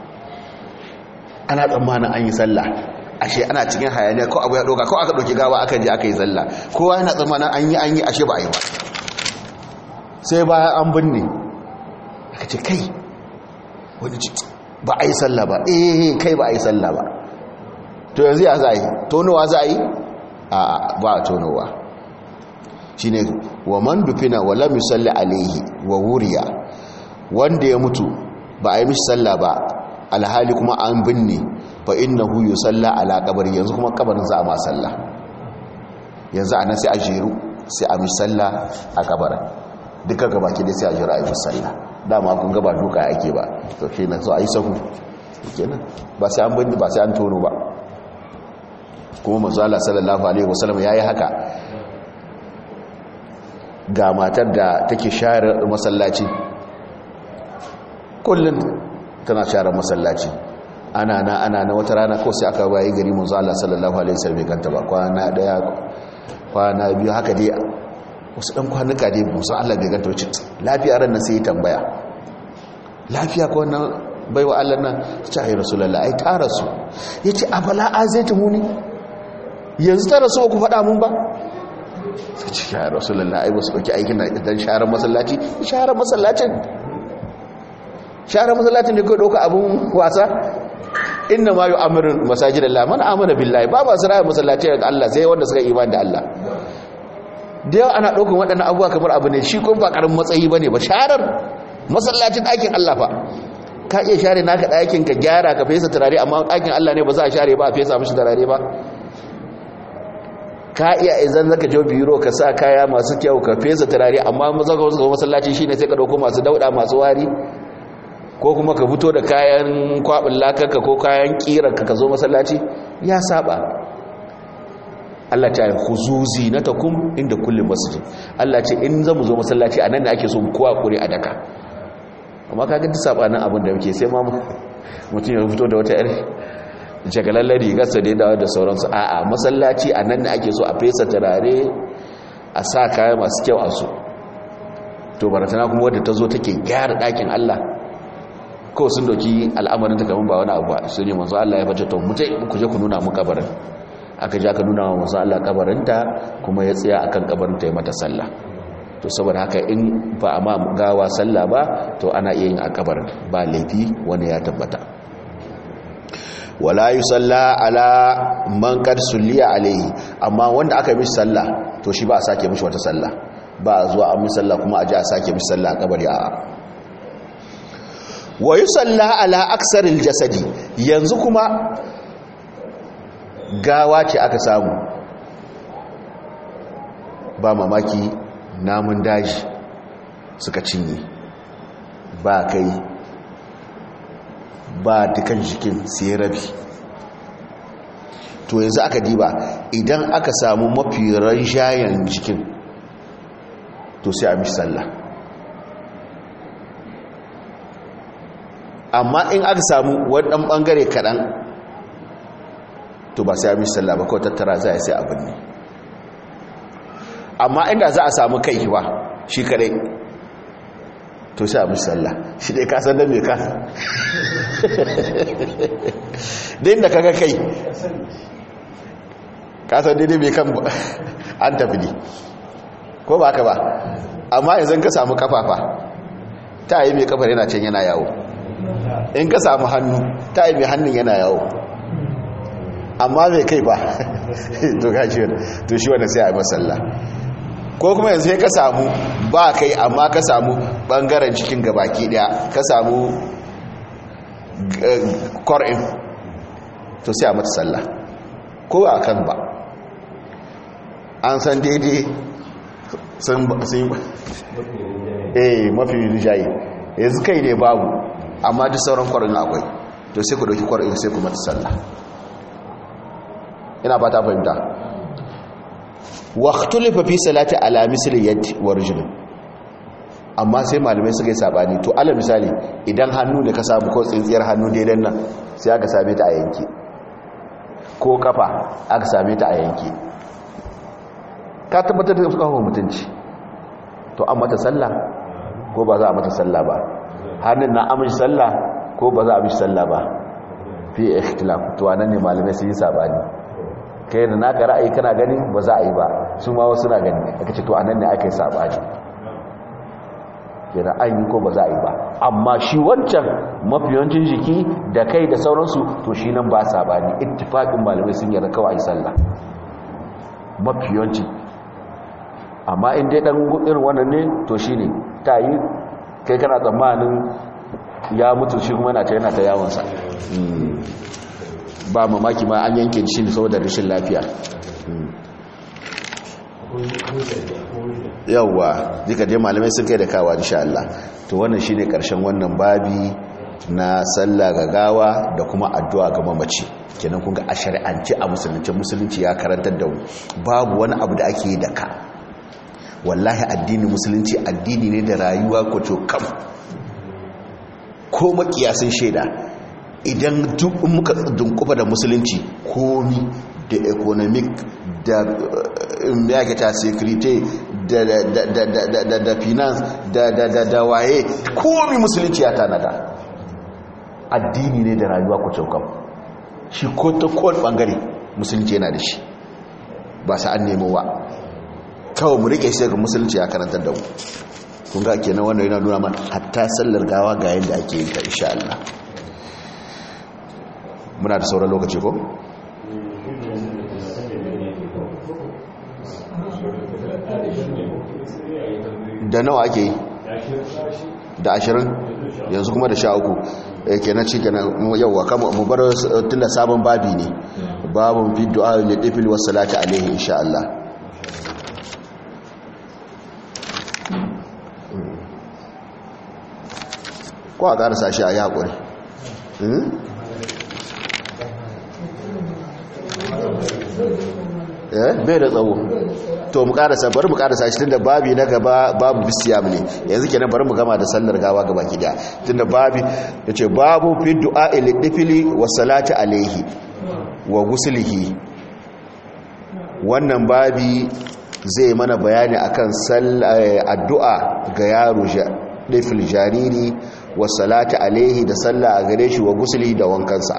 Speaker 1: ana tsammanin an yi sallah ashe ana cikin hayaniya ko abu ya doka ko aka doki gawa aka je aka yi sallah kowa yana tsammanin an yi an yi ashe ba a yi ba sai bayan an binne aka ce kai wani ci ba a yi sallah ba eh kai ba a yi sallah ba to yanzu ya za a yi tonowa za a yi a ba a tonowa shi ne wa man dufina wa lam yusalli alaihi wa wuriya wanda ya mutu ba a yi mishi sallah ba alhali kuma an binne fa innahu yusalla ala qabri yanzu kuma kabarin za a ma sallah yanzu anan sai a jeru sai a mishi sallah a kabarin duka gabaki dai sai a jeru a yi sallah dama kun ga ba duka ake ba to kenan so a yi sahu kenan ba sai an binne ba sai an tono ba kuma manzo Allah sallallahu alaihi wasallam yayi haka ga matar da take share masallaci kullun tana share masallaci ana na ana na wata rana ko sai aka bayi gari manzo Allah sallallahu alaihi wasallam ganta ba kwana daya kwana biyu haka dai wasu dan kwanuka dai musa Allah bai ganta wacce lafiya ran nan sai ya tambaya lafiya ko wannan baiwa Allah nan ta ayi rasulullahi ai ta rasu yace abala azaitumuni yanzu ta rasu ku faɗa mun ba sai ce ya rasulullahi ai wasu dauki aikin dan sharar masallaci sharar masallacin sharar masallacin da kai dauka abun wasa inna ma yu'amiru masajidallah man amana billahi ba ba siraya masallaci ga Allah sai wanda suka imani da Allah da yawa ana ɗaukar waɗannan abubuwa kamar abu ne shi kun ba ƙarin matsayi ba ne ba sharar masallacin ɗakin Allah fa ka iya share naka ɗakin ka gyara ka fesa turare amma ɗakin Allah ne ba za a share ba a fesa mashi turare ba ka iya izan zaka je biro ka sa kaya masu kyau ka fesa turare amma maza ka wasu masallaci shine sai ka ɗauko masu dauɗa masu wari ko kuma ka fito da kayan kwaɓin lakarka ko kayan ƙirarka ka zo masallaci ya saba Allah ta yi huzuzi na takum inda kullum masjid Allah ce in zamu zo masallaci a nan da ake so kowa kure a daka amma kaga duk sabanin abin da muke sai ma mutum ya fito da wata yar jagalallar rigarsa da dawo da sauransu a'a masallaci a nan da ake so a fesa turare a sa kaya masu kyau a su to baratana kuma wadda ta zo take gyara ɗakin Allah ko sun doki al'amarin ta kamar ba wani abu su ne manzo Allah ya bace to mutai ku je ku nuna mu kabarin aka ja ka nuna wa masu Allah kabarinta kuma ya tsaya akan kabarinta ya mata sallah to saboda haka in ba a ma gawa sallah ba to ana iya yin a kabarin ba laifi wani ya tabbata wala yi sallah ala man kad sulliya alaihi amma wanda aka mishi sallah to shi ba a sake mishi wata sallah ba a zuwa an misalla kuma a ji a sake misalla a kabari a wa yi salla ala aksaril jasadi yanzu kuma gawa ce aka samu ba mamaki namun daji suka cinye ba kai ba dukan jikin sai rabi to yanzu aka diba idan aka samu mafi shayan jikin to sai a mishi sallah amma in aka samu waɗannan ɓangare kaɗan to ba sai a mishi sallah ba kawai tattara za a sai abin ne amma inda za a samu kai ba shi kaɗai to sai a mishi sallah shi dai kasan da mai kasa da inda kaga kai kasan daidai mai kan an tafi ne ko ba ka ba amma yanzu ka samu kafafa ta yi mai kafar yana can yana yawo in ka samu hannu ta yi mai hannun yana yawo amma mai kai ba to shi wanda sai a yi masalla ko kuma yanzu ka samu ba kai amma ka samu bangaren cikin gabaki daya ka samu kor'in to sai a mata sallah ko a kan ba an san daidai sun yi eh mafi rijayi yanzu kai ne babu amma duk sauran kwarin akwai to sai ku dauki kwarin sai ku mata sallah ina ba ta fahimta waqtulifa fi salati ala misli yad wa rijl amma sai malamai suka yi sabani to ala misali idan hannu da ka samu ko tsintsiyar hannu daidan nan sai aka same ta a yanke ko kafa aka same ta a yanke ka tabbatar da kawo mutunci to an mata sallah ko ba za a mata sallah ba hannun na amince sallah ko ba za a mishi sallah ba fi ikhtilaf to anan ne malamai sun yi sabani kai da naka ra'ayi kana gani ba za a yi ba su ma wasu na gani aka ce to anan ne aka yi sabani kira an yi ko ba za a yi ba amma shi wancan mafiyancin jiki da kai da sauransu to shi nan ba sabani ittifaqin malamai sun yarda kawai sallah mafiyancin amma in dai dan irin wannan ne to shine ta yi kai kana tsammanin ya mutu shi kuma yana ta yana ta yawonsa ba mamaki ma an yanke shi ne saboda rashin lafiya yawwa duka dai malamai sun kai da kawa insha Allah to wannan shine karshen wannan babi na sallah ga gawa da kuma addu'a ga mamaci kenan kun ga a shari'ance a musulunci musulunci ya karantar da babu wani abu da ake yi da ka wallahi addinin musulunci addini ne da rayuwa kwato kam ko makiyasin shaida idan duk muka dunkufa da musulunci komi da economic da yakata security da da finance da waye komi musulunci ya tanada addini ne da rayuwa kwato kam shi ko ta kowane bangare musulunci yana da shi ba sa an nemo ba kawai mu rike shi daga musulunci ya karantar da mu kun ga kenan wannan yana nuna mana hatta sallar gawa ga yadda ake yin ta insha Allah muna da sauran lokaci ko da nawa ake yi da ashirin yanzu kuma da sha uku kenan ci kenan yauwa kama mu bar tunda sabon babi ne babun fi du'a lil ifil was salati alaihi insha Allah ko a ƙarasa shi a yi haƙuri bai da tsawo to mu ƙarasa bari mu ƙarasa shi tunda babi na gaba babu bisiyam ne yanzu kenan bari mu gama da sallar gawa gaba ki daya tunda babi ya ce babu fi du'a ilidifili wa salati alaihi wa gusulihi wannan babi zai mana bayani akan addu'a ga yaro ɗifil jariri wa salati alaihi da sallah a gare shi wa gusuli da wankansa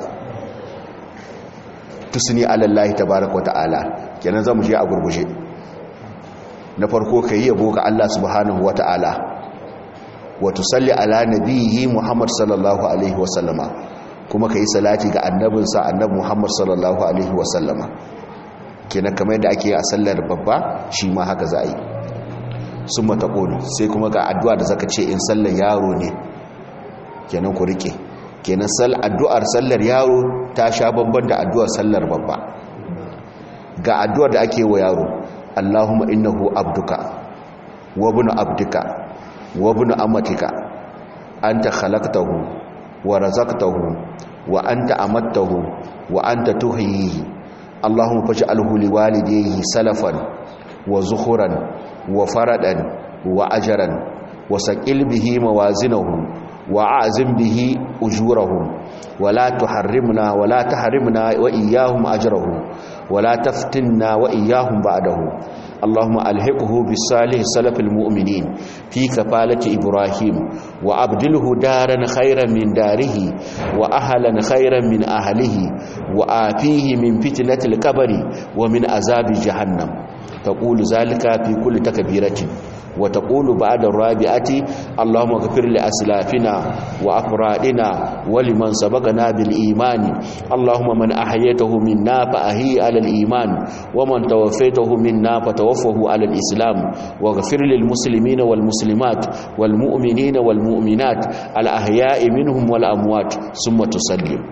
Speaker 1: tusni alallahi tabaraka wa ta'ala kenan zamu je a gurguje na farko kai yabo ga Allah subhanahu wa ta'ala wa tusalli ala nabiyhi Muhammad sallallahu alaihi wa sallama kuma kai salati ga annabinsa annabi Muhammad sallallahu alaihi wa sallama kenan kamar yadda ake a sallar babba shi ma haka za a yi sun mataƙolu sai kuma ga addu'a da zaka ce in sallar yaro ne kenan ku rike kenan addu'ar sallar yaro ta sha babban da addu'ar sallar babba ga addu'ar da ake wa yaro Allahumma innahu abduka wa ibnu abdika wa ibnu amatika anta khalaqtahu wa razaqtahu wa anta amattahu wa anta tuhyihi Allahumma faj'alhu liwalidayhi salafan wa zuhuran wa faradan wa ajran wa saqil bihi mawazinahu wa a'zim bihi ujurahum wa la tuharrimna wa la tahrimna wa iyyahum ajrahum wa la taftinna wa iyyahum ba'dahu اللهم ألحقه بالصالح سلف المؤمنين في كفالة إبراهيم وأبدله دارا خيرا من داره وأهلا خيرا من أهله وآفيه من فتنة الكبر ومن عذاب جهنم تقول ذلك في كل تكبيرة وتقول بعد الرابعة اللهم اغفر لأسلافنا وأفرادنا ولمن سبقنا بالإيمان اللهم من أحييته منا فأهي على الإيمان ومن توفيته منا فتوفه على الإسلام واغفر للمسلمين والمسلمات والمؤمنين والمؤمنات الأحياء منهم والأموات ثم تسلم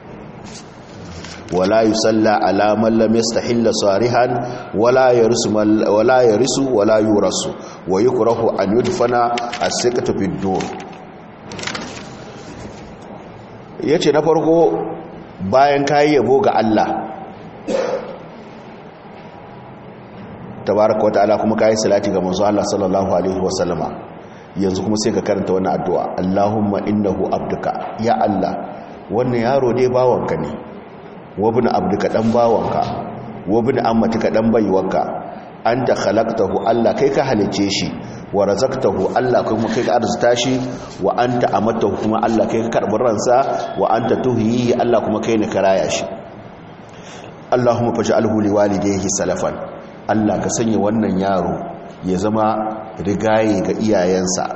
Speaker 1: ولا يصلى على من لم يستحل صارحا ولا يرث ولا يرث ولا يورث ويكره ان يدفن السكه في الدور yace na farko bayan kai yabo ga Allah tabaraka wataala kuma kai salati ga manzo Allah sallallahu alaihi wasallama yanzu kuma sai ka karanta wannan addu'a Allahumma innahu abduka ya Allah wannan yaro dai bawanka ne wabin abduka dan bawanka wabin ammatika dan baiwarka anta khalaqtahu Allah kai ka halice shi wa razaqtahu Allah kuma kai ka arzuta shi wa anta amatahu kuma Allah kai ka karbi ransa wa anta tuhyi Allah kuma kai ne ka raya shi Allahumma faj'alhu liwalidayhi salafan Allah ka sanya wannan yaro ya zama rigaye ga iyayensa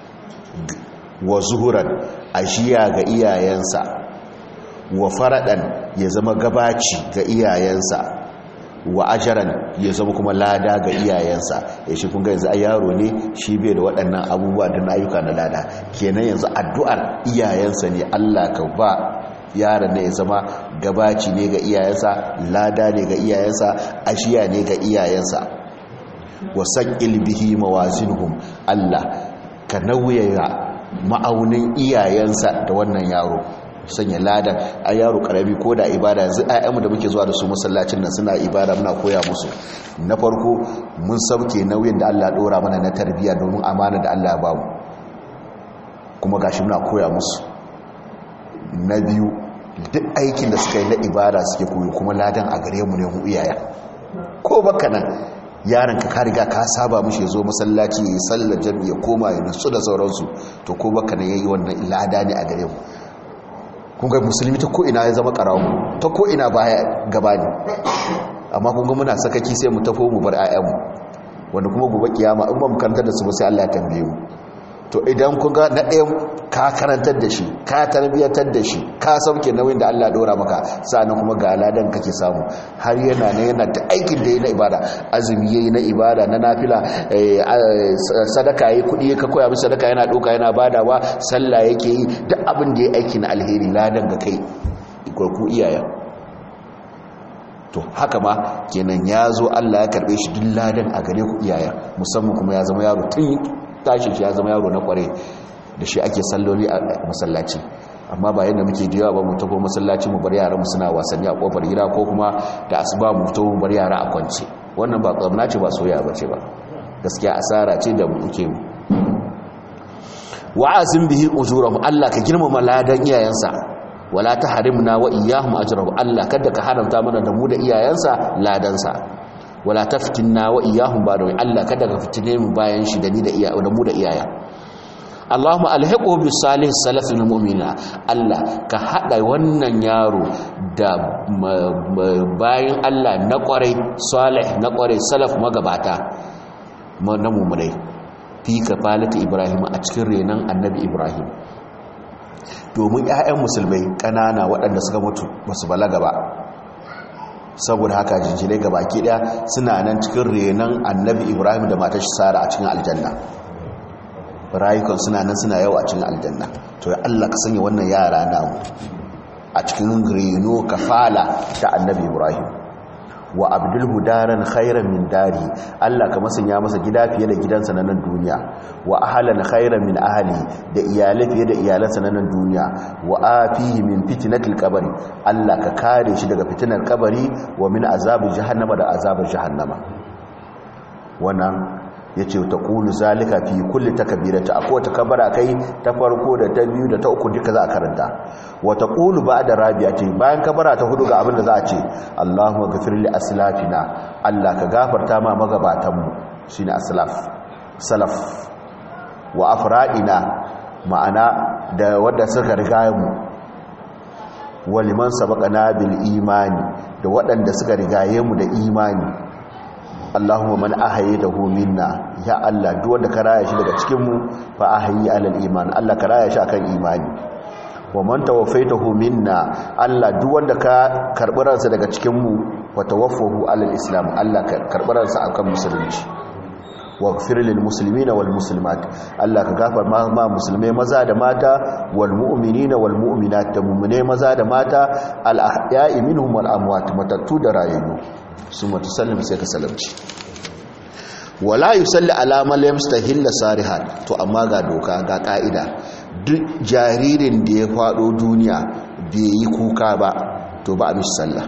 Speaker 1: wa zuhuran ashiya ga iyayensa wa faradan ya zama gabaci ga iyayensa wa ajaran ya zama kuma lada ga iyayensa ya shi kun ga yanzu a yaro ne shi bai da waɗannan abubuwa da na ayyuka na lada kenan yanzu addu'ar iyayensa ne Allah ka ba yaron ne ya zama gabaci ne ga iyayensa lada ne ga iyayensa ashiya ne ga iyayensa wa saqil bihi mawazinhum Allah ka nauyaya ma'aunin iyayensa da wannan yaro sanya ladan a yaro karami ko da ibada yanzu ayyamu da muke zuwa da su masallacin nan suna ibada muna koya musu na farko mun sauke nauyin da Allah dora mana na tarbiyya domin amana da Allah ba mu kuma gashi muna koya musu na biyu duk aikin da suka yi na ibada suke koyo kuma ladan a gare mu ne mu iyaya ko baka nan yaron ka ka riga ka saba mushi zo masallaci ya sallar jami'a koma ya nutsu da sauransu to ko baka nan yayi wannan lada ne a gare mu kunga musulmi ta ko'ina ya zama ƙarawo ta ko'ina baya gaba ne amma kunga muna sakaki sai mu tafo mu bar 'ya'yanmu wanda kuma gobe kiyama in ba mu karantar da su ba sai Allah ya tambaye mu to idan kunga na ɗaya ka karantar da shi ka tarbiyyatar da shi ka sauke nauyin da Allah ɗora maka sa'annan kuma ga ladan kake samu har yana ne yana ta aikin da yi na ibada azumi yayi na ibada na nafila sadaka yayi kuɗi ka koya masa sadaka yana ɗauka yana badawa sallah yake yi duk abin da ya aiki na alheri ladan ga kai ku iyayen to haka ma kenan ya zo Allah ya karɓe shi duk ladan a gare ku iyayen musamman kuma ya zama yaro tun tashi shi ya zama yaro na kware da shi ake salloli a masallaci amma ba yadda muke jiya ba mu tafi masallaci mu bar yara mu suna wasanni a kofar gida ko kuma da asuba mu tafi mu bar yara a kwance wannan ba tsamna ce ba soyayya bace ba gaskiya asara ce da muke mu wa'azin bihi ujurahum Allah ka girmama ladan iyayensa wala tahrimna wa iyyahum ajrahum Allah kada ka haramta mana da mu da iyayensa ladansa wala taftinna wa iyyahum ba da Allah kada ka fitine mu bayan shi da ni da iya da mu da iyaya Allahumma alhiqu bis salih salafil mu'mina Allah ka hada wannan yaro da bayan Allah na kwarai salih na kwarai salaf magabata na mu'minai fi kafalati Ibrahim a cikin renan annabi Ibrahim domin 'ya'yan musulmai ƙanana waɗanda suka mutu basu balaga ba saboda haka jinjinai ga baki daya suna nan cikin renon annabi ibrahim da matar shi sara a cikin aljanna rayukan suna nan suna yawa a cikin aljanna to ya allah ka sanya wannan yara namu a cikin reno kafala ta annabi ibrahim wa abdulhu daran khairan min dari Allah ka masanya masa gida fiye da gidansa na nan duniya wa ahlan khairan min ahli da iyalai fiye da iyalansa na nan duniya wa afihi min fitnatil qabri Allah ka kare shi daga fitinar kabari wa min azabi jahannama da azabar jahannama wannan yace ta qulu zalika fi kulli takbirati akwai ta kabara kai ta farko da ta biyu da ta uku duka za a karanta wa taqulu ba'da rabi'ati bayan kabara ta hudu ga abin da za a ce Allahumma ghafir li aslafina Allah ka gafarta ma magabatan mu shine aslaf salaf wa afradina ma'ana da wanda suka riga mu wa liman sabaqana bil imani da waɗanda suka rigaye mu da imani Allahumma man ahyaytahu minna ya Allah duk wanda ka raya shi daga cikin mu fa ahyi alal iman Allah ka raya shi akan imani wa man tawaffaytahu minna Allah duk wanda ka karbi ransa daga cikin mu wa tawaffahu alal islam Allah ka karbi ransa akan musulunci waghfir lil muslimina wal muslimat Allah ka gafar ma, ma musulmai maza da mata wal mu'minina wal mu'minat da mu'mine maza da mata al ahya'i minhum wal amwat matattu da rayayyu summa tusallim sai ka salamci wala yusalli ala man yamstahilla sarihan to amma ga doka ga ka'ida duk jaririn da ya fado duniya bai yi kuka ba to ba a mishi sallah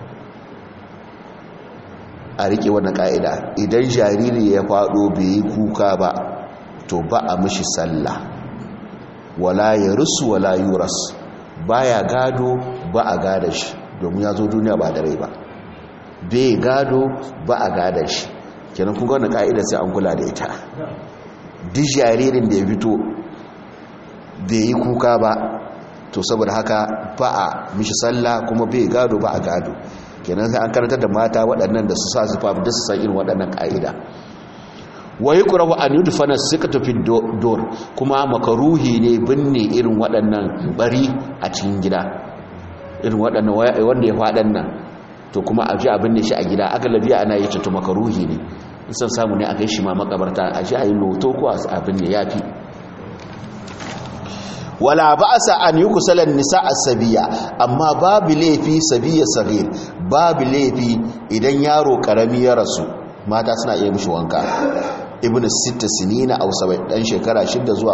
Speaker 1: a rike wannan ka'ida idan jariri ya fado bai yi kuka ba to ba a mishi sallah wala ya rusu wala yuras baya gado ba a gada shi domin ya zo duniya ba da rai ba bai gado ba a gada shi kenan kun wannan ka'ida sai an kula da ita duk jaririn da ya fito bai yi kuka ba to saboda haka ba a mishi sallah kuma bai gado ba a gado kenan sai an karantar da mata waɗannan da su sa su fafi da su san irin waɗannan ƙa'ida wa yi kurawa an yi dufana suka tafi dor kuma makaruhi ne binne irin waɗannan bari a cikin gida irin waɗannan wanda ya faɗan nan to kuma a ji a binne shi a gida aka labiya ana yi to makaruhi ne in san samu ne a kai shi ma makabarta a ji a yi loto ko a binne ya fi wala ba'sa an yukusalan nisa as-sabiya amma babu laifi sabiya sagir babu laifi idan yaro karami ya rasu mata suna iya mishi wanka ibnu sitta sinina aw sabai dan shekara 6 zuwa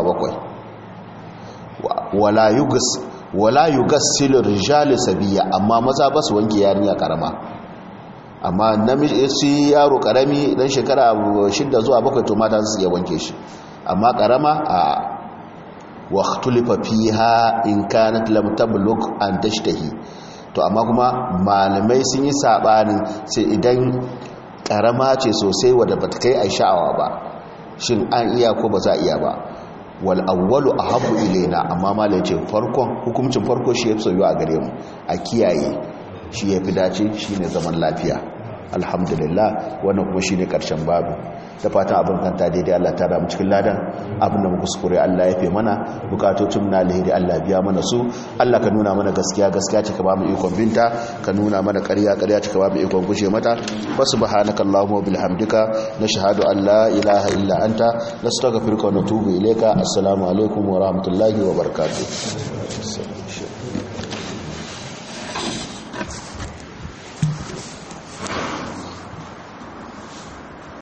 Speaker 1: 7 wala yugas wala yugassilu rijal sabiya amma maza ba su wanke yarinya karama amma namiji shi yaro karami dan shekara 6 zuwa 7 to mata su iya wanke shi amma karama a واختلف فيها in kanat lam tablugh an tashtahi to amma kuma malamai sun yi sabanin sai idan karama ce sosai wadda bata kai ai sha'awa ba shin an iya ko ba za iya ba wal awwalu ahabbu ilaina amma malai ce farkon hukuncin farko shi yafi soyuwa a gare mu a kiyaye shi yafi dace shine zaman lafiya alhamdulillah wannan kuma shine karshen babu da fatan abin kanta daidai Allah ta damu cikin ladan abin da muka kuskure Allah ya fi mana bukatocin na alheri Allah biya mana su Allah ka nuna mana gaskiya gaskiya ce ka ba mu ikon binta ka nuna mana ƙarya ƙarya ce ka ba mu ikon gushe mata wa subhanaka allahumma bihamdika nashhadu an la ilaha illa anta nastaghfiruka wa natubu ilayka assalamu alaikum wa rahmatullahi wa barakatuh